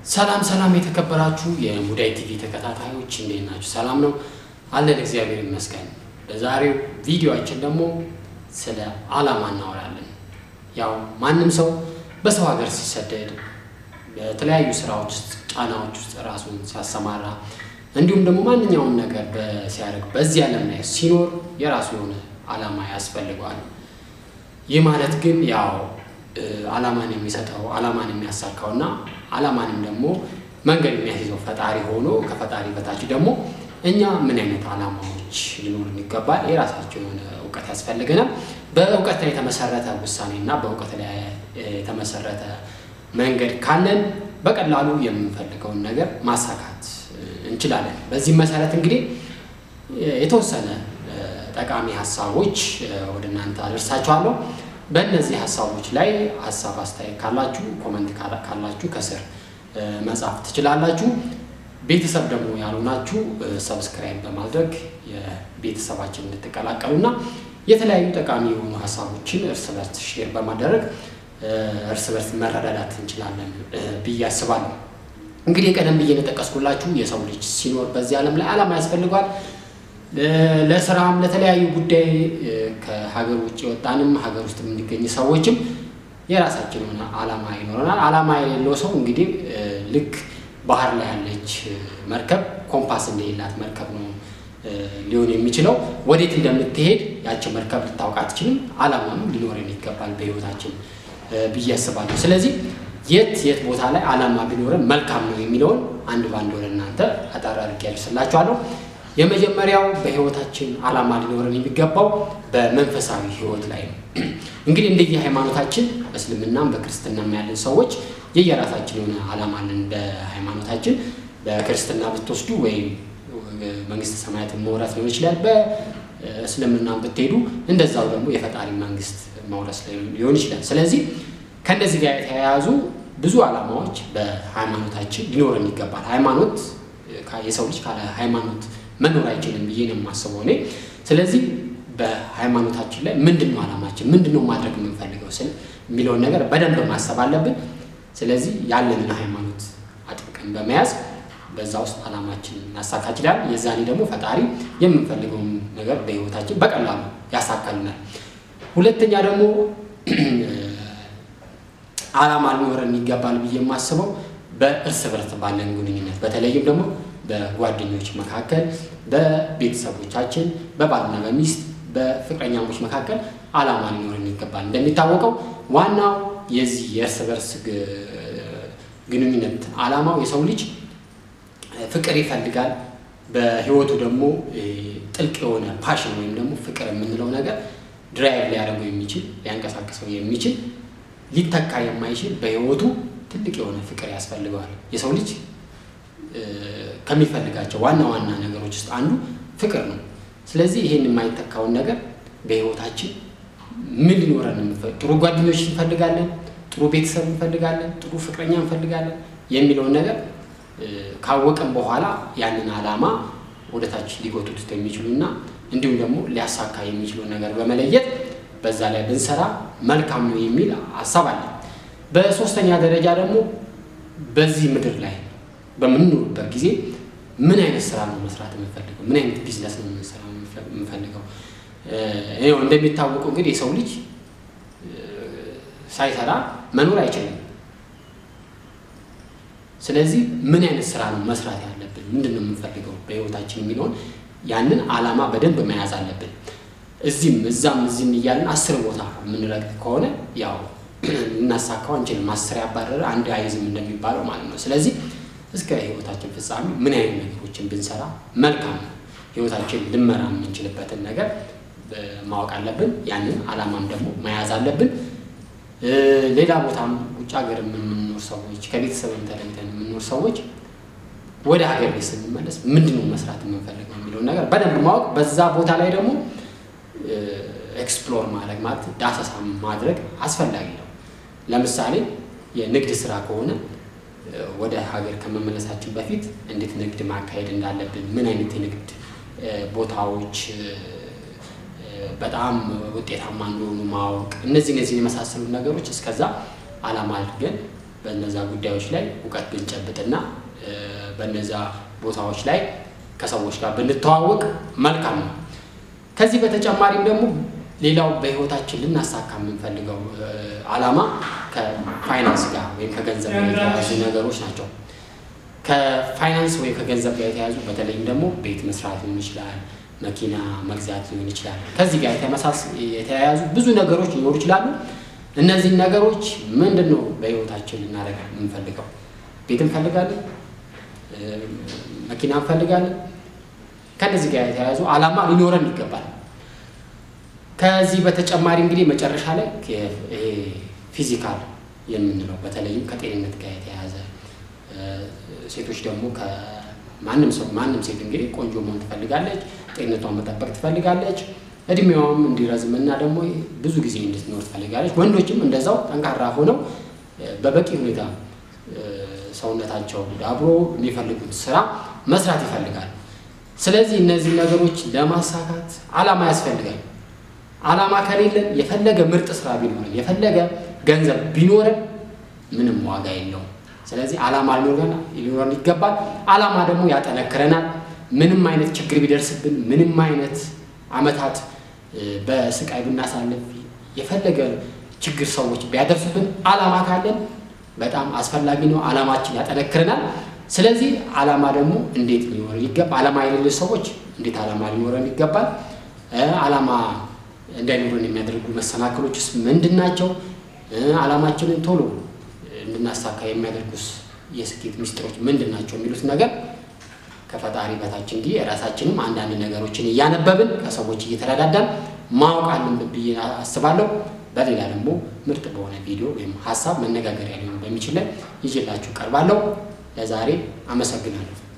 ሰላም ሰላም የተከበራችሁ የሙዳይ ቲቪ ተከታታዮች እንዴት ናችሁ? ሰላም ነው አለን፣ እግዚአብሔር ይመስገን። በዛሬው ቪዲዮአችን ደግሞ ስለ ዓላማ እናወራለን። ያው ማንም ሰው በሰው ሀገር ሲሰደድ በተለያዩ ስራዎች ውስጥ ጫናዎች ውስጥ ራሱን ሲያሰማራ እንዲሁም ደግሞ ማንኛውም ነገር ሲያደርግ በዚህ ዓለም ላይ ሲኖር የራሱ የሆነ ዓላማ ያስፈልገዋል። ይህ ማለት ግን ያው ዓላማን የሚሰጠው ዓላማን የሚያሳካው እና ዓላማንም ደግሞ መንገድ የሚያስይዘው ፈጣሪ ሆኖ ከፈጣሪ በታች ደግሞ እኛ ምን አይነት ዓላማዎች ሊኖሩን ይገባል። የራሳቸው የሆነ እውቀት ያስፈልገናል። በእውቀት ላይ የተመሰረተ ውሳኔ እና በእውቀት ላይ የተመሰረተ መንገድ ካለን በቀላሉ የምንፈልገውን ነገር ማሳካት እንችላለን። በዚህም መሰረት እንግዲህ የተወሰነ ጠቃሚ ሀሳቦች ወደ እናንተ አደርሳችኋለሁ። በእነዚህ ሀሳቦች ላይ ሀሳብ አስተያየት ካላችሁ ኮመንት ካላችሁ ከስር መጻፍ ትችላላችሁ። ቤተሰብ ደግሞ ያልሆናችሁ ሰብስክራይብ በማድረግ የቤተሰባችን እንድትቀላቀሉና የተለያዩ ጠቃሚ የሆኑ ሀሳቦችን እርስ በርስ ሼር በማድረግ እርስ በርስ መረዳዳት እንችላለን ብዬ አስባለሁ። እንግዲህ ቀደም ብዬ እንደጠቀስኩላችሁ የሰው ልጅ ሲኖር በዚህ ዓለም ላይ ዓላማ ያስፈልገዋል። ለስራም ለተለያዩ ጉዳይ ከሀገር ውጭ የወጣንም ሀገር ውስጥ የምንገኝ ሰዎችም የራሳችን የሆነ ዓላማ ይኖረናል። ዓላማ የሌለው ሰው እንግዲህ ልክ ባህር ላይ ያለች መርከብ ኮምፓስ እንደሌላት መርከብ ነው ሊሆን የሚችለው። ወዴት እንደምትሄድ ያቸው መርከብ ልታውቅ አትችልም። ዓላማም ሊኖረን ይገባል በህይወታችን ብዬ አስባለሁ። ስለዚህ የት የት ቦታ ላይ ዓላማ ቢኖረን መልካም ነው የሚለውን አንድ ባንድ ወደ እናንተ አጠር አድርጌ ያደርስላችኋለሁ። የመጀመሪያው በህይወታችን ዓላማ ሊኖረን የሚገባው በመንፈሳዊ ህይወት ላይ ነው። እንግዲህ እንደየ ሃይማኖታችን በእስልምናም በክርስትናም ያለን ሰዎች የየራሳችን የሆነ ዓላማ አለን። በሃይማኖታችን በክርስትና ብትወስዱ ወይም መንግስተ ሰማያትን መውረስ ሊሆን ይችላል። በእስልምናም ብትሄዱ እንደዛው ደግሞ የፈጣሪ መንግስት መውረስ ሊሆን ይችላል። ስለዚህ ከእነዚህ ጋር የተያያዙ ብዙ ዓላማዎች በሃይማኖታችን ሊኖረን ይገባል። ሃይማኖት የሰው ልጅ ካለ ሃይማኖት መኖር አይችልም ብዬ ነው የማስበው እኔ። ስለዚህ በሃይማኖታችን ላይ ምንድን ነው ዓላማችን፣ ምንድን ነው ማድረግ የምንፈልገው ስል የሚለውን ነገር በደንብ ማሰብ አለብን። ስለዚህ ያለንን ሃይማኖት አጥብቀን በመያዝ በዛ ውስጥ ዓላማችን እናሳካ ይችላል። የዛኔ ደግሞ ፈጣሪ የምንፈልገውን ነገር በህይወታችን በቀላሉ ያሳካልናል። ሁለተኛ ደግሞ ዓላማ ሊኖረን ይገባል ብዬ የማስበው በእርስ በርስ ባለን ግንኙነት በተለይም ደግሞ በጓደኞች መካከል፣ በቤተሰቦቻችን፣ በባልና በሚስት በፍቅረኛሞች መካከል ዓላማ ሊኖረን ይገባል። እንደሚታወቀው ዋናው የዚህ የእርስ በርስ ግንኙነት ዓላማው የሰው ልጅ ፍቅር ይፈልጋል። በህይወቱ ደግሞ ጥልቅ የሆነ ፓሽን ወይም ደግሞ ፍቅር የምንለው ነገር ድራይቭ ሊያደርገው የሚችል ሊያንቀሳቅሰው የሚችል ሊተካ የማይችል በህይወቱ ትልቅ የሆነ ፍቅር ያስፈልገዋል። የሰው ልጅ ከሚፈልጋቸው ዋና ዋና ነገሮች ውስጥ አንዱ ፍቅር ነው። ስለዚህ ይህን የማይተካውን ነገር በህይወታችን ምን ሊኖረን ጥሩ ጓደኞች እንፈልጋለን፣ ጥሩ ቤተሰብ እንፈልጋለን፣ ጥሩ ፍቅረኛ እንፈልጋለን የሚለውን ነገር ካወቅን በኋላ ያንን ዓላማ ወደታች ሊጎቱት የሚችሉና እንዲሁም ደግሞ ሊያሳካ የሚችሉን ነገር በመለየት በዛ ላይ ብንሰራ መልካም ነው የሚል ሀሳብ አለ። በሶስተኛ ደረጃ ደግሞ በዚህ ምድር ላይ በምንኖርበት ጊዜ ምን አይነት ስራ ነው መስራት የምንፈልገው? ምን አይነት ቢዝነስ ነው የምንፈልገው? ይኸው እንደሚታወቀው እንግዲህ የሰው ልጅ ሳይሰራ መኖር አይችልም። ስለዚህ ምን አይነት ስራ ነው መስራት ያለብን? ምንድን ነው የምንፈልገው በህይወታችን የሚለውን ያንን ዓላማ በደንብ መያዝ አለብን። እዚህም እዛም እዚህም እያለን አስር ቦታ የምንረግጥ ከሆነ ያው ልናሳካው አንችልም። አስር ያባረረ አንድ አይዝም እንደሚባለው ማለት ነው። ስለዚህ እስከ ህይወታችን ፍጻሜ ምን አይነት ነገሮችን ብንሰራ መልካም ነው፣ ህይወታችን ልመራ የምንችልበትን ነገር ማወቅ አለብን። ያንን ዓላማም ደግሞ መያዝ አለብን። ሌላ ቦታም ውጭ ሀገር የምንኖር ሰዎች ከቤተሰብም ተለይተን የምንኖር ሰዎች ወደ ሀገር ቤት ስንመለስ ምንድን ነው መስራት የምንፈልገው የሚለውን ነገር በደንብ ማወቅ፣ በዛ ቦታ ላይ ደግሞ ኤክስፕሎር ማድረግ ማለት ዳሰሳ ማድረግ አስፈላጊ ነው። ለምሳሌ የንግድ ስራ ከሆነ ወደ ሀገር ከመመለሳችን በፊት እንዴት ንግድ ማካሄድ እንዳለብን፣ ምን አይነት የንግድ ቦታዎች በጣም ውጤታማ እንደሆኑ ማወቅ፣ እነዚህ እነዚህን የመሳሰሉ ነገሮች እስከዛ ዓላማ አድርገን በነዛ ጉዳዮች ላይ እውቀት ብንጨብጥና በነዛ ቦታዎች ላይ ከሰዎች ጋር ብንተዋወቅ መልካም ነው። ከዚህ በተጨማሪም ደግሞ ሌላው በህይወታችን ልናሳካ የምንፈልገው ዓላማ ከፋይናንስ ጋር ወይም ከገንዘብ ጋር የተያያዙ ነገሮች ናቸው። ከፋይናንስ ወይም ከገንዘብ ጋር የተያያዙ በተለይም ደግሞ ቤት መስራት ሊሆን ይችላል፣ መኪና መግዛት ሊሆን ይችላል። ከዚህ ጋር የተያያዙ ብዙ ነገሮች ሊኖሩ ይችላሉ። እነዚህን ነገሮች ምንድን ነው በህይወታችን ልናደርግ የምንፈልገው? ቤት እንፈልጋለን፣ መኪና እንፈልጋለን። ከነዚህ ጋር የተያያዙ ዓላማ ሊኖረን ይገባል። ከዚህ በተጨማሪ እንግዲህ መጨረሻ ላይ ፊዚካል የምንለው በተለይም ከጤንነት ጋር የተያያዘ ሴቶች ደግሞ ከማንም ሰው ማንም ሴት እንግዲህ ቆንጆ መሆን ትፈልጋለች፣ ጤንነቷን መጠበቅ ትፈልጋለች፣ እድሜዋም እንዲረዝም እና ደግሞ ብዙ ጊዜ እንድትኖር ትፈልጋለች። ወንዶችም እንደዛው ጠንካራ ሆነው በበቂ ሁኔታ ሰውነታቸው ዳብሮ የሚፈልጉት ስራ መስራት ይፈልጋል። ስለዚህ እነዚህ ነገሮች ለማሳካት ዓላማ ያስፈልጋል። ዓላማ ከሌለን የፈለገ ምርጥ ስራ ቢኖረን የፈለገ ገንዘብ ቢኖረን ምንም ዋጋ የለውም። ስለዚህ ዓላማ ሊኖረን ይገባል። ዓላማ ደግሞ ያጠነክረናል። ምንም አይነት ችግር ቢደርስብን፣ ምንም አይነት ዓመታት በስቃይ ብናሳልፍ፣ የፈለገ ችግር ሰዎች ቢያደርሱብን ዓላማ ካለን በጣም አስፈላጊ ነው። ዓላማችን ያጠነክረናል። ስለዚህ ዓላማ ደግሞ እንዴት ሊኖረን ይገባል? ዓላማ የሌለ ሰዎች እንዴት ዓላማ ሊኖረን ይገባል? ዓላማ እንዳይኖረን የሚያደርጉ መሰናክሎችስ ምንድን ናቸው? ዓላማችንን ቶሎ እንድናሳካ የሚያደርጉስ የስኬት ሚስጥሮች ምንድን ናቸው? የሚሉት ነገር ከፈጣሪ በታች እንዲህ የራሳችንም አንዳንድ ነገሮችን እያነበብን ከሰዎች እየተረዳዳን ማወቅ አለብን ብዬ አስባለሁ። በሌላ ደግሞ ምርጥ በሆነ ቪዲዮ ወይም ሀሳብ መነጋገሪያ ሊሆን በሚችል ላይ ይዤላችሁ ቀርባለሁ። ለዛሬ አመሰግናለሁ።